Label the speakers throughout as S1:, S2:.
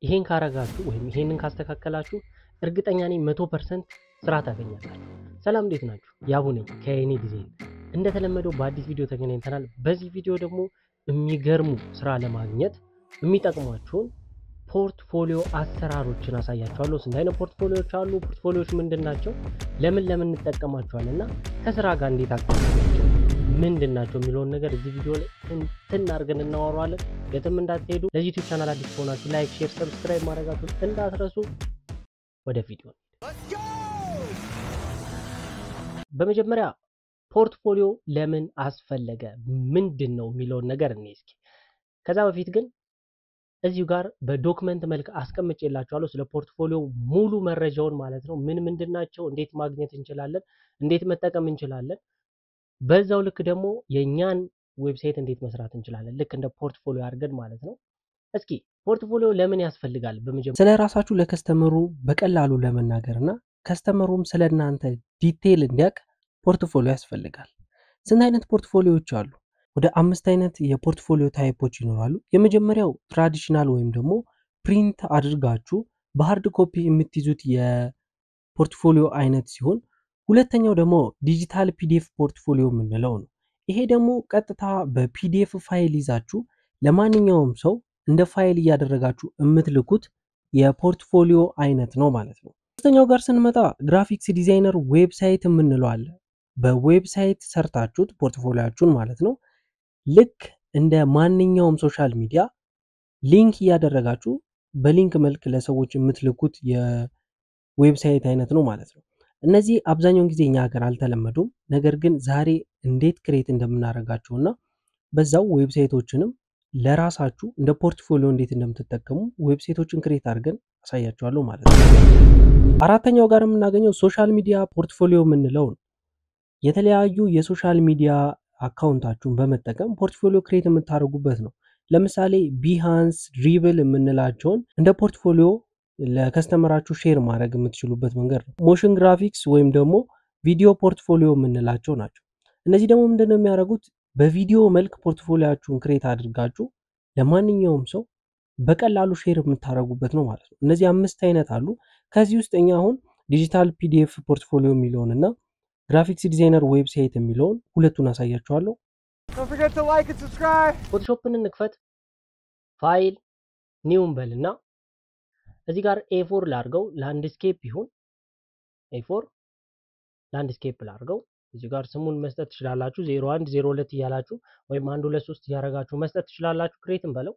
S1: ይሄን ካረጋችሁ ወይም ይሄንን ካስተካከላችሁ እርግጠኛ ነኝ መቶ ፐርሰንት ስራ ታገኛላችሁ። ሰላም እንዴት ናችሁ? ያቡ ነኝ ከኤኒ ዲዛይን። እንደተለመደው በአዲስ ቪዲዮ ተገናኝተናል። በዚህ ቪዲዮ ደግሞ የሚገርሙ ስራ ለማግኘት የሚጠቅሟችሁን ፖርትፎሊዮ አሰራሮችን አሳያችኋለሁ። ስንት አይነት ፖርትፎሊዮዎች አሉ? ፖርትፎሊዮዎች ምንድን ናቸው? ለምን ለምን እንጠቀማቸዋለን? እና ከስራ ጋር እንዴት አገናኛቸው ምንድን ናቸው የሚለውን ነገር እዚህ ቪዲዮ ላይ እንትን አድርገን እናወራዋለን። የትም እንዳትሄዱ። ለዚህ ዩቲዩብ ቻናል አዲስ ከሆናችሁ ላይክ፣ ሼር፣ ሰብስክራይብ ማድረጋችሁን እንዳትረሱ። ወደ ቪዲዮ በመጀመሪያ ፖርትፎሊዮ ለምን አስፈለገ ምንድን ነው የሚለውን ነገር እኔ እስኪ ከዛ በፊት ግን እዚሁ ጋር በዶክመንት መልክ አስቀምጬላችኋለሁ ስለ ፖርትፎሊዮ ሙሉ መረጃውን ማለት ነው። ምን ምንድን ናቸው፣ እንዴት ማግኘት እንችላለን፣ እንዴት መጠቀም እንችላለን፣ በዛው ልክ ደግሞ የእኛን ዌብሳይት እንዴት መስራት እንችላለን፣ ልክ እንደ ፖርትፎሊዮ አድርገን ማለት ነው። እስኪ ፖርትፎሊዮ ለምን ያስፈልጋል? በመጀመሪያ
S2: ስለ ራሳችሁ ለከስተመሩ በቀላሉ ለመናገር እና ከስተመሩም ስለ እናንተ ዲቴይል እንዲያውቅ ፖርትፎሊዮ ያስፈልጋል። ስንት አይነት ፖርትፎሊዮዎች አሉ? ወደ አምስት አይነት የፖርትፎሊዮ ታይፖች ይኖራሉ። የመጀመሪያው ትራዲሽናል ወይም ደግሞ ፕሪንት አድርጋችሁ በሃርድ ኮፒ የምትይዙት የፖርትፎሊዮ አይነት ሲሆን ሁለተኛው ደግሞ ዲጂታል ፒዲኤፍ ፖርትፎሊዮ የምንለው ነው። ይሄ ደግሞ ቀጥታ በፒዲኤፍ ፋይል ይዛችሁ ለማንኛውም ሰው እንደ ፋይል እያደረጋችሁ የምትልኩት የፖርትፎሊዮ አይነት ነው ማለት ነው። ሶስተኛው ጋር ስንመጣ ግራፊክስ ዲዛይነር ዌብሳይት የምንለው አለ። በዌብሳይት ሰርታችሁት ፖርትፎሊያችሁን ማለት ነው ልክ እንደ ማንኛውም ሶሻል ሚዲያ ሊንክ እያደረጋችሁ በሊንክ መልክ ለሰዎች የምትልኩት የዌብሳይት አይነት ነው ማለት ነው። እነዚህ አብዛኛውን ጊዜ እኛ ሀገር አልተለመዱም። ነገር ግን ዛሬ እንዴት ክሬት እንደምናደርጋቸው እና በዛው ዌብሳይቶችንም ለራሳችሁ እንደ ፖርትፎሊዮ እንዴት እንደምትጠቀሙ ዌብሳይቶችን ክሬት አድርገን አሳያችኋለሁ ማለት ነው። አራተኛው ጋር የምናገኘው ሶሻል ሚዲያ ፖርትፎሊዮ የምንለው ነው። የተለያዩ የሶሻል ሚዲያ አካውንታችሁን በመጠቀም ፖርትፎሊዮ ክሬት የምታደርጉበት ነው። ለምሳሌ ቢሃንስ፣ ድሪብል የምንላቸውን እንደ ፖርትፎሊዮ ለከስተመራችሁ ሼር ማድረግ የምትችሉበት መንገድ ነው። ሞሽን ግራፊክስ ወይም ደግሞ ቪዲዮ ፖርትፎሊዮ የምንላቸው ናቸው። እነዚህ ደግሞ ምንድን ነው የሚያደርጉት? በቪዲዮ መልክ ፖርትፎሊያችሁን ክሬት አድርጋችሁ ለማንኛውም ሰው በቀላሉ ሼር የምታደርጉበት ነው ማለት ነው። እነዚህ አምስት አይነት አሉ። ከዚህ ውስጥ እኛ አሁን ዲጂታል ፒዲኤፍ ፖርትፎሊዮ የሚለውን እና ግራፊክስ ዲዛይነር ዌብሳይት የሚለውን ሁለቱን አሳያችኋለሁ።
S1: ፎቶሾፕን እንክፈት። ፋይል ኒውን በል እና እዚህ ጋር ኤፎር ላርገው ላንድስኬፕ ይሁን ኤፎር ላንድስኬፕ ላርገው። እዚህ ጋር ስሙን መስጠት ትችላላችሁ። ዜሮ አንድ ዜሮ ሁለት እያላችሁ ወይም አንድ ሁለት ሶስት እያደረጋችሁ መስጠት ትችላላችሁ። ክሬትን በለው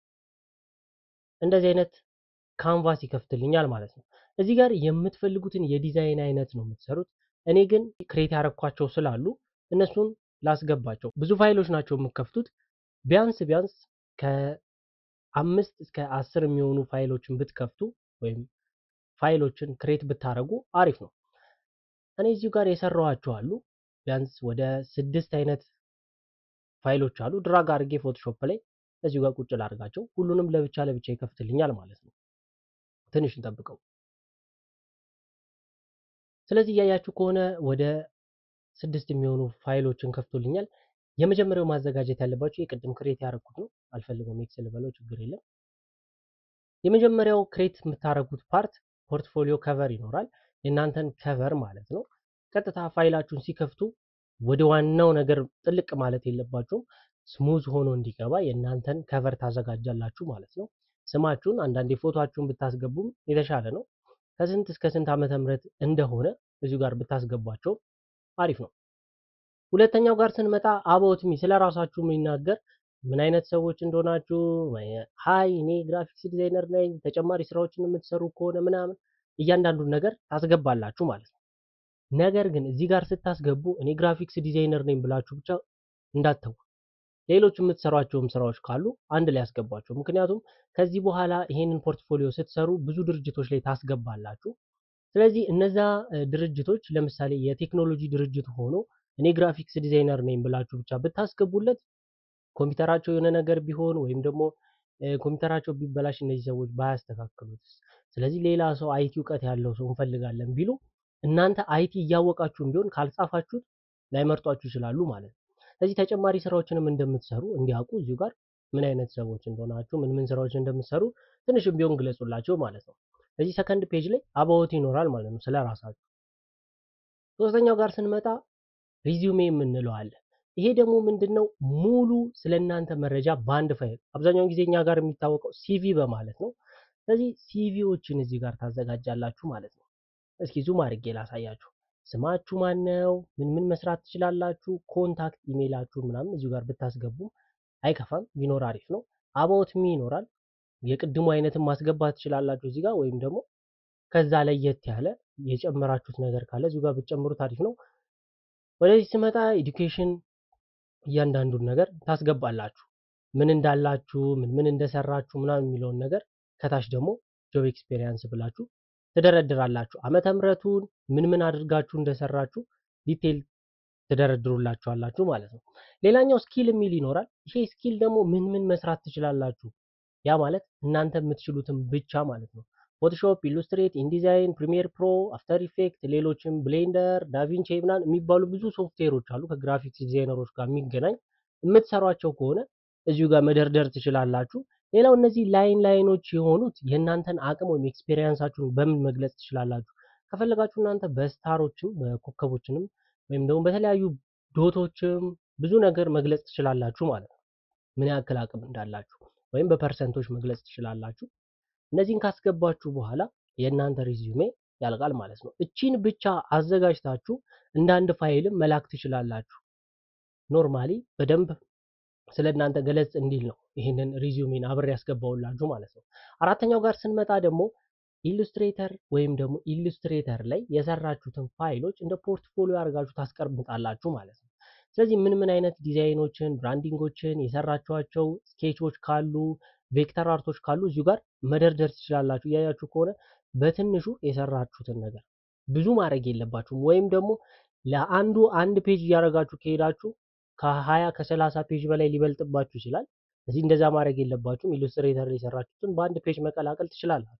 S1: እንደዚህ አይነት ካንቫስ ይከፍትልኛል ማለት ነው። እዚህ ጋር የምትፈልጉትን የዲዛይን አይነት ነው የምትሰሩት። እኔ ግን ክሬት ያረኳቸው ስላሉ እነሱን ላስገባቸው። ብዙ ፋይሎች ናቸው የምከፍቱት። ቢያንስ ቢያንስ ከአምስት እስከ አስር የሚሆኑ ፋይሎችን ብትከፍቱ ወይም ፋይሎችን ክሬት ብታደረጉ አሪፍ ነው። እኔ እዚሁ ጋር የሰራኋቸው አሉ። ቢያንስ ወደ ስድስት አይነት ፋይሎች አሉ። ድራግ አድርጌ ፎቶሾፕ ላይ እዚሁ ጋር ቁጭ ላድርጋቸው። ሁሉንም ለብቻ ለብቻ ይከፍትልኛል ማለት ነው። ትንሽ እንጠብቀው። ስለዚህ እያያችሁ ከሆነ ወደ ስድስት የሚሆኑ ፋይሎችን ከፍቶልኛል። የመጀመሪያው ማዘጋጀት ያለባችሁ የቅድም ክሬት ያደረኩት ነው። አልፈልገውም ኤክስል በለው ችግር የለም። የመጀመሪያው ክሬት የምታደርጉት ፓርት ፖርትፎሊዮ ከቨር ይኖራል። የእናንተን ከቨር ማለት ነው። ቀጥታ ፋይላችሁን ሲከፍቱ ወደ ዋናው ነገር ጥልቅ ማለት የለባችሁም። ስሙዝ ሆኖ እንዲገባ የእናንተን ከቨር ታዘጋጃላችሁ ማለት ነው። ስማችሁን አንዳንዴ ፎቶችሁን ብታስገቡም የተሻለ ነው። ከስንት እስከ ስንት ዓመተ ምህረት እንደሆነ እዚሁ ጋር ብታስገቧቸው አሪፍ ነው። ሁለተኛው ጋር ስንመጣ አባውት ሚ ስለ ራሳችሁ የሚናገር ምን አይነት ሰዎች እንደሆናችሁ፣ ሀይ እኔ ግራፊክስ ዲዛይነር ነኝ፣ ተጨማሪ ስራዎችን የምትሰሩ ከሆነ ምናምን እያንዳንዱን ነገር ታስገባላችሁ ማለት ነው። ነገር ግን እዚህ ጋር ስታስገቡ እኔ ግራፊክስ ዲዛይነር ነኝ ብላችሁ ብቻ እንዳትተው። ሌሎች የምትሰሯቸውም ስራዎች ካሉ አንድ ላይ ያስገቧቸው። ምክንያቱም ከዚህ በኋላ ይሄንን ፖርትፎሊዮ ስትሰሩ ብዙ ድርጅቶች ላይ ታስገባላችሁ። ስለዚህ እነዛ ድርጅቶች ለምሳሌ የቴክኖሎጂ ድርጅት ሆኖ እኔ ግራፊክስ ዲዛይነር ነኝ ብላችሁ ብቻ ብታስገቡለት ኮምፒውተራቸው የሆነ ነገር ቢሆን ወይም ደግሞ ኮምፒውተራቸው ቢበላሽ እነዚህ ሰዎች ባያስተካክሉት፣ ስለዚህ ሌላ ሰው አይቲ እውቀት ያለው ሰው እንፈልጋለን ቢሉ እናንተ አይቲ እያወቃችሁም ቢሆን ካልጻፋችሁት ላይመርጧችሁ ይችላሉ ማለት ነው። ስለዚህ ተጨማሪ ስራዎችንም እንደምትሰሩ እንዲያውቁ እዚሁ ጋር ምን አይነት ሰዎች እንደሆናችሁ ምን ምን ስራዎች እንደምትሰሩ ትንሽም ቢሆን ግለጹላቸው ማለት ነው። እዚህ ሰከንድ ፔጅ ላይ አባዎት ይኖራል ማለት ነው ስለ ራሳችሁ። ሶስተኛው ጋር ስንመጣ ሪዚዩሜ የምንለው አለ። ይሄ ደግሞ ምንድን ነው? ሙሉ ስለ እናንተ መረጃ በአንድ ፋይል፣ አብዛኛውን ጊዜ እኛ ጋር የሚታወቀው ሲቪ በማለት ነው። ስለዚህ ሲቪዎችን እዚህ ጋር ታዘጋጃላችሁ ማለት ነው። እስኪ ዙም አድርጌ ላሳያችሁ። ስማችሁ ማን ነው? ምን ምን መስራት ትችላላችሁ? ኮንታክት ኢሜይላችሁን ምናምን እዚሁ ጋር ብታስገቡ አይከፋም፣ ቢኖር አሪፍ ነው። አባውት ሚ ይኖራል። የቅድሙ አይነትን ማስገባት ትችላላችሁ እዚህ ጋር ወይም ደግሞ ከዛ ለየት ያለ የጨመራችሁት ነገር ካለ እዚሁ ጋር ብትጨምሩት አሪፍ ነው። ወደዚህ ስመጣ ኤዱኬሽን እያንዳንዱን ነገር ታስገባላችሁ። ምን እንዳላችሁ፣ ምን ምን እንደሰራችሁ ምናምን የሚለውን ነገር ከታች ደግሞ ጆብ ኤክስፔሪየንስ ብላችሁ ትደረድራላችሁ። ዓመተ ምሕረቱን ምን ምን አድርጋችሁ እንደሰራችሁ ዲቴል ትደረድሩላችኋላችሁ ማለት ነው። ሌላኛው ስኪል የሚል ይኖራል። ይሄ ስኪል ደግሞ ምን ምን መስራት ትችላላችሁ፣ ያ ማለት እናንተ የምትችሉትን ብቻ ማለት ነው። ፎቶሾፕ፣ ኢሉስትሬት፣ ኢንዲዛይን፣ ፕሪሚየር ፕሮ፣ አፍተር ኢፌክት፣ ሌሎችም ብሌንደር፣ ዳቪንቺ ምናምን የሚባሉ ብዙ ሶፍትዌሮች አሉ ከግራፊክስ ዲዛይነሮች ጋር የሚገናኝ የምትሰሯቸው ከሆነ እዚሁ ጋር መደርደር ትችላላችሁ። ሌላው እነዚህ ላይን ላይኖች የሆኑት የእናንተን አቅም ወይም ኤክስፔሪየንሳችሁን በምን መግለጽ ትችላላችሁ። ከፈለጋችሁ እናንተ በስታሮችም በኮከቦችንም ወይም ደግሞ በተለያዩ ዶቶችም ብዙ ነገር መግለጽ ትችላላችሁ ማለት ነው። ምን ያክል አቅም እንዳላችሁ ወይም በፐርሰንቶች መግለጽ ትችላላችሁ። እነዚህን ካስገባችሁ በኋላ የእናንተ ሪዚዩሜ ያልቃል ማለት ነው። እቺን ብቻ አዘጋጅታችሁ እንደ አንድ ፋይልም መላክ ትችላላችሁ። ኖርማሊ በደንብ ስለ እናንተ ገለጽ እንዲል ነው ይህንን ሪዚዩሜን አብሬ ያስገባውላችሁ ማለት ነው። አራተኛው ጋር ስንመጣ ደግሞ ኢሉስትሬተር ወይም ደግሞ ኢሉስትሬተር ላይ የሰራችሁትን ፋይሎች እንደ ፖርትፎሊዮ አድርጋችሁ ታስቀምጣላችሁ ማለት ነው። ስለዚህ ምን ምን አይነት ዲዛይኖችን፣ ብራንዲንጎችን የሰራችኋቸው ስኬቾች ካሉ ቬክተር አርቶች ካሉ እዚሁ ጋር መደርደር ትችላላችሁ። እያያችሁ ከሆነ በትንሹ የሰራችሁትን ነገር ብዙ ማድረግ የለባችሁም። ወይም ደግሞ ለአንዱ አንድ ፔጅ እያደረጋችሁ ከሄዳችሁ ከሀያ ከሰላሳ ፔጅ በላይ ሊበልጥባችሁ ይችላል። እዚህ እንደዛ ማድረግ የለባችሁም። ኢሉስትሬተር ላይ የሰራችሁትን በአንድ ፔጅ መቀላቀል ትችላላችሁ።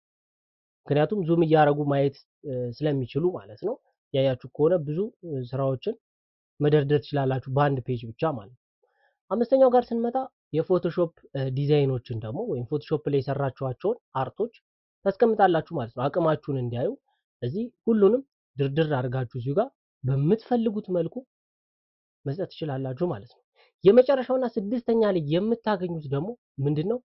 S1: ምክንያቱም ዙም እያደረጉ ማየት ስለሚችሉ ማለት ነው። ያያችሁ ከሆነ ብዙ ስራዎችን መደርደር ትችላላችሁ በአንድ ፔጅ ብቻ ማለት ነው። አምስተኛው ጋር ስንመጣ የፎቶሾፕ ዲዛይኖችን ደግሞ ወይም ፎቶሾፕ ላይ የሰራችኋቸውን አርቶች ታስቀምጣላችሁ ማለት ነው። አቅማችሁን እንዲያዩ እዚህ ሁሉንም ድርድር አድርጋችሁ እዚሁ ጋር በምትፈልጉት መልኩ መስጠት ትችላላችሁ ማለት ነው። የመጨረሻውና ስድስተኛ ላይ የምታገኙት ደግሞ ምንድን ነው?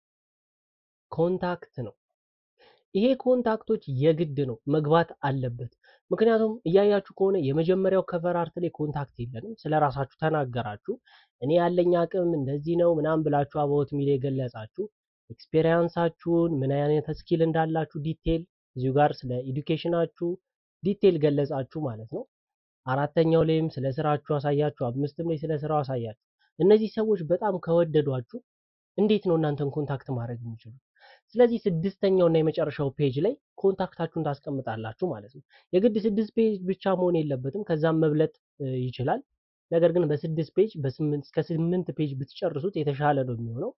S1: ኮንታክት ነው። ይሄ ኮንታክቶች የግድ ነው መግባት አለበት። ምክንያቱም እያያችሁ ከሆነ የመጀመሪያው ከቨር አርት ላይ ኮንታክት የለንም። ስለ ራሳችሁ ተናገራችሁ። እኔ ያለኝ አቅም እንደዚህ ነው ምናምን ብላችሁ አባውት ሚል የገለጻችሁ ኤክስፔሪንሳችሁን ምን አይነት ስኪል እንዳላችሁ ዲቴል እዚሁ ጋር ስለ ኤዱኬሽናችሁ ዲቴል ገለጻችሁ ማለት ነው። አራተኛው ላይም ስለ ስራችሁ አሳያችሁ። አምስትም ላይ ስለ ስራው አሳያችሁ። እነዚህ ሰዎች በጣም ከወደዷችሁ እንዴት ነው እናንተን ኮንታክት ማድረግ የሚችሉት? ስለዚህ ስድስተኛው እና የመጨረሻው ፔጅ ላይ ኮንታክታችሁን ታስቀምጣላችሁ ማለት ነው። የግድ ስድስት ፔጅ ብቻ መሆን የለበትም፣ ከዛም መብለጥ ይችላል። ነገር ግን በስድስት ፔጅ በስምንት እስከ ስምንት ፔጅ ብትጨርሱት የተሻለ ነው የሚሆነው።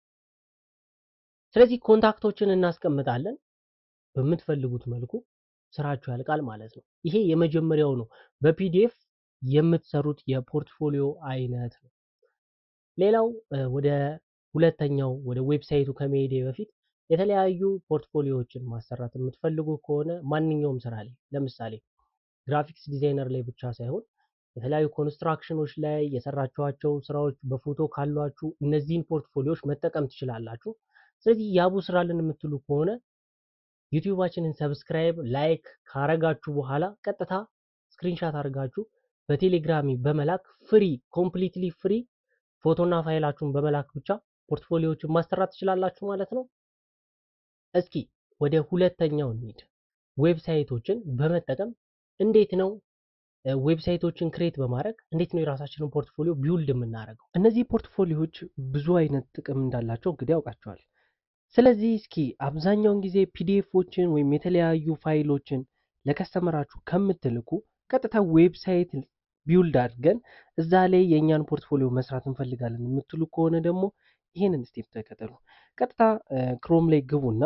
S1: ስለዚህ ኮንታክቶችን እናስቀምጣለን። በምትፈልጉት መልኩ ስራችሁ ያልቃል ማለት ነው። ይሄ የመጀመሪያው ነው፣ በፒዲኤፍ የምትሰሩት የፖርትፎሊዮ አይነት ነው። ሌላው ወደ ሁለተኛው ወደ ዌብሳይቱ ከመሄዴ በፊት የተለያዩ ፖርትፎሊዮዎችን ማሰራት የምትፈልጉ ከሆነ ማንኛውም ስራ ላይ ለምሳሌ ግራፊክስ ዲዛይነር ላይ ብቻ ሳይሆን የተለያዩ ኮንስትራክሽኖች ላይ የሰራችኋቸው ስራዎች በፎቶ ካሏችሁ እነዚህን ፖርትፎሊዮዎች መጠቀም ትችላላችሁ። ስለዚህ ያቡ ስራልን የምትሉ ከሆነ ዩቲዩባችንን ሰብስክራይብ፣ ላይክ ካረጋችሁ በኋላ ቀጥታ ስክሪንሻት አድርጋችሁ በቴሌግራሚ በመላክ ፍሪ ኮምፕሊትሊ ፍሪ ፎቶና ፋይላችሁን በመላክ ብቻ ፖርትፎሊዮዎችን ማሰራት ትችላላችሁ ማለት ነው። እስኪ ወደ ሁለተኛው እንሂድ። ዌብሳይቶችን በመጠቀም እንዴት ነው ዌብሳይቶችን ክሬት በማድረግ እንዴት ነው የራሳችንን ፖርትፎሊዮ ቢውልድ የምናደርገው?
S2: እነዚህ ፖርትፎሊዮዎች ብዙ አይነት ጥቅም እንዳላቸው እንግዲህ ያውቃቸዋል። ስለዚህ እስኪ አብዛኛውን ጊዜ ፒዲኤፎችን ወይም የተለያዩ ፋይሎችን ለከስተመራችሁ ከምትልኩ ቀጥታ ዌብሳይት ቢውልድ አድርገን እዛ ላይ የእኛን ፖርትፎሊዮ መስራት እንፈልጋለን የምትሉ ከሆነ ደግሞ ይህንን ስቴፕ ተከተሉ። ቀጥታ ክሮም ላይ ግቡና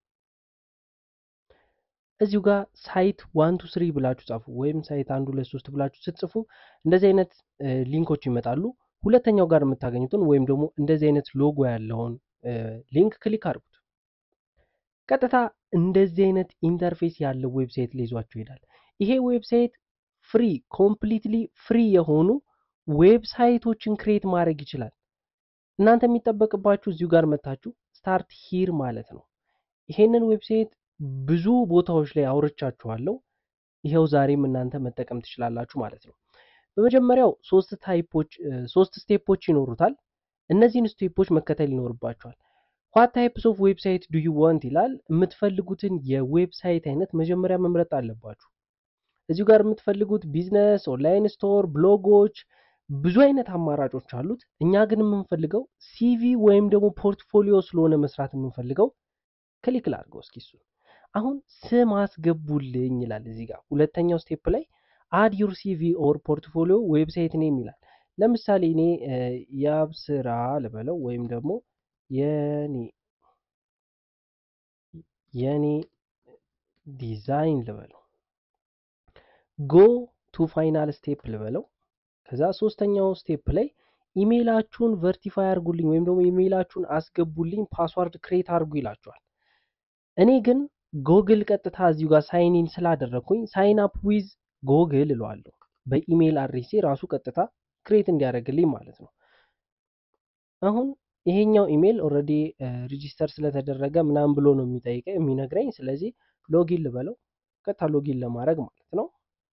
S2: እዚሁ ጋር ሳይት ዋን ቱ ስሪ ብላችሁ ጻፉ። ወይም ሳይት አንድ ሁለት ሶስት ብላችሁ ስትጽፉ እንደዚህ አይነት ሊንኮች ይመጣሉ።
S1: ሁለተኛው ጋር የምታገኙትን ወይም ደግሞ እንደዚህ አይነት ሎጎ ያለውን ሊንክ ክሊክ አድርጉት። ቀጥታ እንደዚህ አይነት ኢንተርፌስ ያለው ዌብሳይት ላይ ይዟችሁ ይሄዳል። ይሄ ዌብሳይት ፍሪ ኮምፕሊትሊ ፍሪ የሆኑ ዌብሳይቶችን ክሬት ማድረግ ይችላል። እናንተ የሚጠበቅባችሁ እዚሁ ጋር መታችሁ ስታርት ሂር ማለት ነው። ይሄንን ዌብሳይት ብዙ ቦታዎች ላይ አውርቻችኋለሁ። ይሄው ዛሬም እናንተ መጠቀም ትችላላችሁ ማለት ነው። በመጀመሪያው ሶስት ታይፖች ሶስት ስቴፖች ይኖሩታል። እነዚህን ስቴፖች መከተል ይኖርባቸዋል። ዋት ታይፕስ ኦፍ ዌብሳይት ዱ ዩ ዋንት ይላል። የምትፈልጉትን የዌብሳይት አይነት መጀመሪያ መምረጥ አለባችሁ። እዚሁ ጋር የምትፈልጉት ቢዝነስ፣ ኦንላይን ስቶር፣ ብሎጎች ብዙ አይነት አማራጮች አሉት። እኛ ግን የምንፈልገው ሲቪ ወይም ደግሞ ፖርትፎሊዮ ስለሆነ መስራት የምንፈልገው ክሊክ ላድርገው እስኪ እሱ አሁን ስም አስገቡልኝ ይላል እዚህ ጋር ሁለተኛው ስቴፕ ላይ አድ ዩር ሲቪ ኦር ፖርትፎሊዮ ዌብሳይት ኔም ይላል። ለምሳሌ እኔ ያብስራ ልበለው ወይም ደግሞ የኔ የኔ ዲዛይን ልበለው ጎ ቱ ፋይናል ስቴፕ ልበለው። ከዛ ሶስተኛው ስቴፕ ላይ ኢሜይላችሁን ቨርቲፋይ አድርጉልኝ ወይም ደግሞ ኢሜይላችሁን አስገቡልኝ ፓስዋርድ ክሬት አድርጉ ይላችኋል። እኔ ግን ጎግል ቀጥታ እዚሁ ጋር ሳይኒን ስላደረግኩኝ ሳይን አፕ ዊዝ ጎግል እለዋለሁ። በኢሜይል አድሬሴ ራሱ ቀጥታ ክሬት እንዲያደርግልኝ ማለት ነው። አሁን ይሄኛው ኢሜይል ኦልሬዲ ሪጂስተር ስለተደረገ ምናምን ብሎ ነው የሚጠይቀኝ የሚነግረኝ። ስለዚህ ሎጊን ልበለው ቀጥታ ሎጊን ለማድረግ ማለት ነው።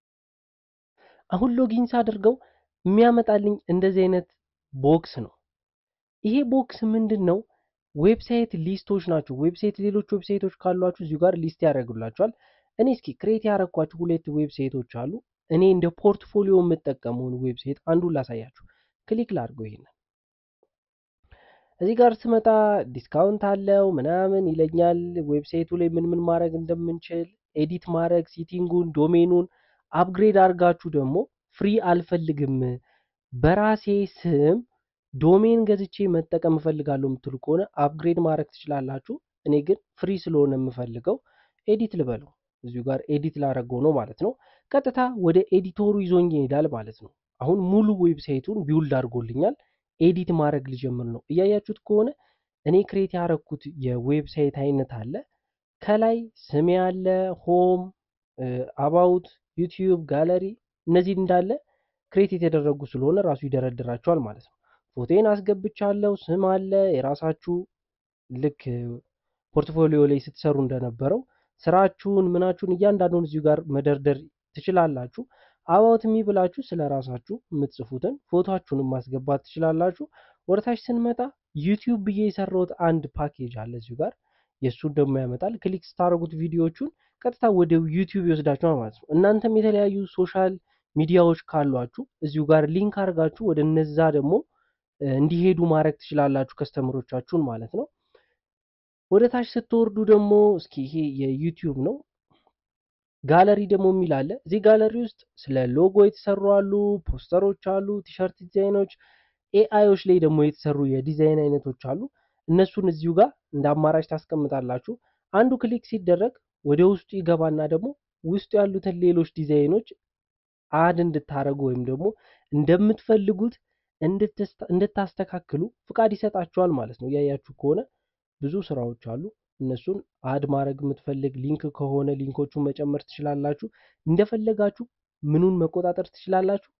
S1: አሁን ሎጊን ሳደርገው የሚያመጣልኝ እንደዚህ አይነት ቦክስ ነው። ይሄ ቦክስ ምንድን ነው? ዌብሳይት ሊስቶች ናቸው። ዌብሳይት ሌሎች ዌብሳይቶች ካሏችሁ እዚሁ ጋር ሊስት ያደርጉላችኋል። እኔ እስኪ ክሬት ያደረኳችሁ ሁለት ዌብሳይቶች አሉ። እኔ እንደ ፖርትፎሊዮ የምጠቀመውን ዌብሳይት አንዱን ላሳያችሁ። ክሊክ ላድርገው ይሄንን እዚህ ጋር ስመጣ ዲስካውንት አለው ምናምን ይለኛል። ዌብሳይቱ ላይ ምን ምን ማድረግ እንደምንችል ኤዲት ማድረግ፣ ሲቲንጉን፣ ዶሜኑን አፕግሬድ አድርጋችሁ ደግሞ ፍሪ አልፈልግም በራሴ ስም ዶሜን ገዝቼ መጠቀም እፈልጋለሁ የምትሉ ከሆነ አፕግሬድ ማድረግ ትችላላችሁ። እኔ ግን ፍሪ ስለሆነ የምፈልገው ኤዲት ልበለው እዚሁ ጋር ኤዲት ላደረገው ነው ማለት ነው። ቀጥታ ወደ ኤዲቶሩ ይዞኝ ይሄዳል ማለት ነው። አሁን ሙሉ ዌብሳይቱን ቢውልድ አድርጎልኛል። ኤዲት ማድረግ ልጀምር ነው። እያያችሁት ከሆነ እኔ ክሬት ያደረግኩት የዌብሳይት አይነት አለ። ከላይ ስሜ አለ፣ ሆም፣ አባውት፣ ዩቲዩብ፣ ጋለሪ እነዚህ እንዳለ ክሬት የተደረጉ ስለሆነ ራሱ ይደረድራቸዋል ማለት ነው። ፎቶን አስገብቻለሁ፣ ስም አለ፣ የራሳችሁ ልክ ፖርትፎሊዮ ላይ ስትሰሩ እንደነበረው ስራችሁን ምናችሁን እያንዳንዱን እዚሁ ጋር መደርደር ትችላላችሁ። አባውት ሚ ብላችሁ ስለ ራሳችሁ የምትጽፉትን ፎቶችሁንም ማስገባት ትችላላችሁ። ወደታች ስንመጣ ዩቲዩብ ብዬ የሰራሁት አንድ ፓኬጅ አለ እዚሁ ጋር የእሱን ደግሞ ያመጣል። ክሊክ ስታደርጉት ቪዲዮዎቹን ቀጥታ ወደ ዩቲዩብ ይወስዳችኋል ማለት ነው። እናንተም የተለያዩ ሶሻል ሚዲያዎች ካሏችሁ እዚሁ ጋር ሊንክ አድርጋችሁ ወደ እነዛ ደግሞ እንዲሄዱ ማድረግ ትችላላችሁ ከስተመሮቻችሁን ማለት ነው። ወደ ታች ስትወርዱ ደግሞ እስኪ ይሄ የዩቲዩብ ነው። ጋለሪ ደግሞ የሚል አለ። እዚህ ጋለሪ ውስጥ ስለ ሎጎ የተሰሩ አሉ፣ ፖስተሮች አሉ፣ ቲሸርት ዲዛይኖች፣ ኤአይዎች ላይ ደግሞ የተሰሩ የዲዛይን አይነቶች አሉ። እነሱን እዚሁ ጋር እንደ አማራጭ ታስቀምጣላችሁ። አንዱ ክሊክ ሲደረግ ወደ ውስጡ ይገባና ደግሞ ውስጡ ያሉትን ሌሎች ዲዛይኖች አድ እንድታደርጉ ወይም ደግሞ እንደምትፈልጉት እንድታስተካክሉ ፍቃድ ይሰጣችኋል ማለት ነው። እያያችሁ ከሆነ ብዙ ስራዎች አሉ። እነሱን አድ ማድረግ የምትፈልግ ሊንክ ከሆነ ሊንኮቹን መጨመር ትችላላችሁ። እንደፈለጋችሁ ምኑን መቆጣጠር ትችላላችሁ፣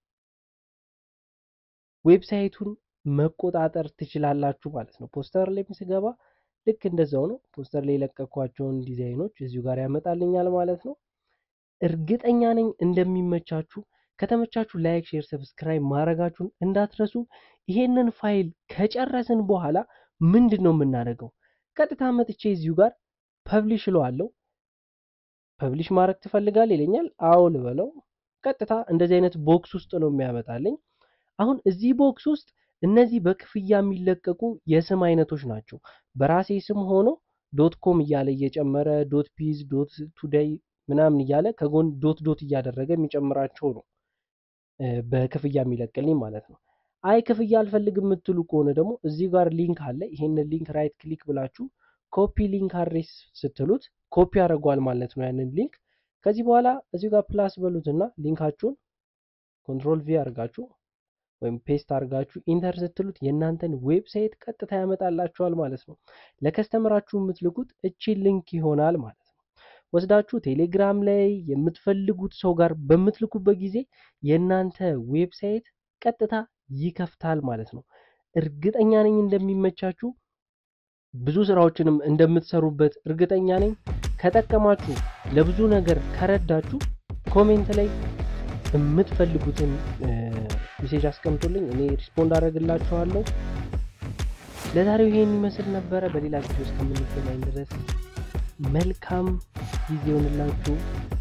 S1: ዌብሳይቱን መቆጣጠር ትችላላችሁ ማለት ነው። ፖስተር ላይ ስገባ ልክ እንደዛው ነው። ፖስተር ላይ የለቀኳቸውን ዲዛይኖች እዚሁ ጋር ያመጣልኛል ማለት ነው። እርግጠኛ ነኝ እንደሚመቻችሁ። ከተመቻችሁ ላይክ፣ ሼር፣ ሰብስክራይብ ማድረጋችሁን እንዳትረሱ። ይሄንን ፋይል ከጨረስን በኋላ ምንድን ነው የምናደርገው? ቀጥታ መጥቼ እዚሁ ጋር ፐብሊሽ እለዋለሁ። ፐብሊሽ ማድረግ ትፈልጋል ይለኛል። አዎ ልበለው። ቀጥታ እንደዚህ አይነት ቦክስ ውስጥ ነው የሚያመጣልኝ። አሁን እዚህ ቦክስ ውስጥ እነዚህ በክፍያ የሚለቀቁ የስም አይነቶች ናቸው። በራሴ ስም ሆኖ ዶት ኮም እያለ እየጨመረ ዶት ፒዝ ዶት ቱዴይ ምናምን እያለ ከጎን ዶት ዶት እያደረገ የሚጨምራቸው ነው በክፍያ የሚለቅልኝ ማለት ነው። አይ ክፍያ አልፈልግም የምትሉ ከሆነ ደግሞ እዚህ ጋር ሊንክ አለ። ይሄንን ሊንክ ራይት ክሊክ ብላችሁ ኮፒ ሊንክ አድሬስ ስትሉት ኮፒ ያደርገዋል ማለት ነው ያንን ሊንክ። ከዚህ በኋላ እዚህ ጋር ፕላስ በሉትና ሊንካችሁን ኮንትሮል ቪ አድርጋችሁ ወይም ፔስት አድርጋችሁ ኢንተር ስትሉት የእናንተን ዌብሳይት ቀጥታ ያመጣላችኋል ማለት ነው። ለከስተመራችሁ የምትልኩት እቺ ሊንክ ይሆናል ማለት ነው። ወስዳችሁ ቴሌግራም ላይ የምትፈልጉት ሰው ጋር በምትልኩበት ጊዜ የእናንተ ዌብሳይት ቀጥታ ይከፍታል ማለት ነው። እርግጠኛ ነኝ እንደሚመቻችሁ፣ ብዙ ስራዎችንም እንደምትሰሩበት እርግጠኛ ነኝ። ከጠቀማችሁ፣ ለብዙ ነገር ከረዳችሁ ኮሜንት ላይ የምትፈልጉትን ሜሴጅ አስቀምጡልኝ፣ እኔ ሪስፖንድ አደርግላችኋለሁ። ለዛሬው ይሄን ይመስል ነበረ። በሌላ ቪዲዮ እስከምንገናኝ ድረስ መልካም ጊዜ ይሆንላችሁ።